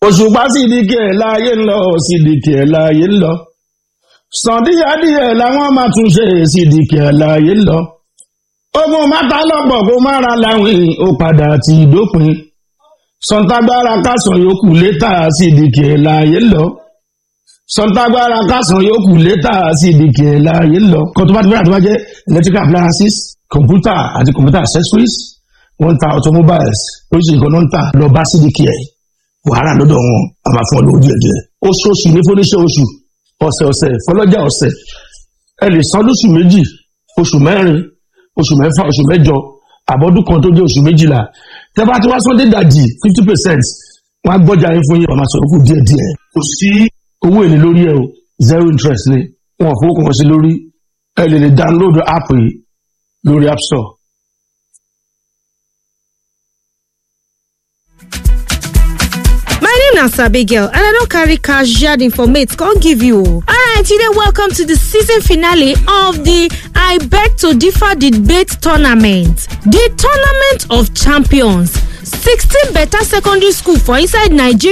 òṣùpá sídìkì ẹ̀ láàyè ń lọ sídìkì ẹ̀ láàyè ń lọ sàndíyàdíyẹ làwọn máa tún ṣe sídìkì ẹ̀ láàyè ń lọ ogun mátà lọ́pọ̀ kó má ra láwìn ó padà ti dópin sọ̀ǹtàgbára kásán yòókù létà sídìkì ẹ̀ láàyè ń lọ sọ̀ǹtàgbára kásán yòókù létà sídìkì ẹ̀ láàyè ń lọ kó tó bá ti bẹ̀rẹ̀ tó bá jẹ́ electrical appliances computer àti computer accessories wọ́n ń ta automobiles oríṣiríṣi nǹkan náà ń tà lọ bá sídìkì ẹ̀ wàhálà lọ́dọ̀ wọn a máa fún ọ lówó díẹ̀ díẹ̀ oṣooṣù ní fúnníṣẹ́ oṣù ọ̀sẹ̀ ọ̀sẹ̀ fọlọ́jà ọ̀sẹ̀ ẹ lè san lóṣù méjì oṣù mẹ́rin oṣù mẹ́fà oṣù mẹ́jọ àbọ̀dún kan tó jẹ́ oṣù méjìlá tẹ́ bá ti wá sọ́dé dàjì fifty percent wọ́n á gbọ́jà yín fún yín wọ́n máa sọ̀rọ̀ kù díẹ̀ díẹ̀ kò sí owó èlé lórí ẹ o zero interest ni wọn fowó kan sí lórí ẹ lè lè download app yìí lórí app store my name na sabi girl and i don carry casual informate come give you o. alright you dey welcome to the season finale of the i beg to differ debate tournament. the tournament of champions sixteen better secondary school for inside nigeria.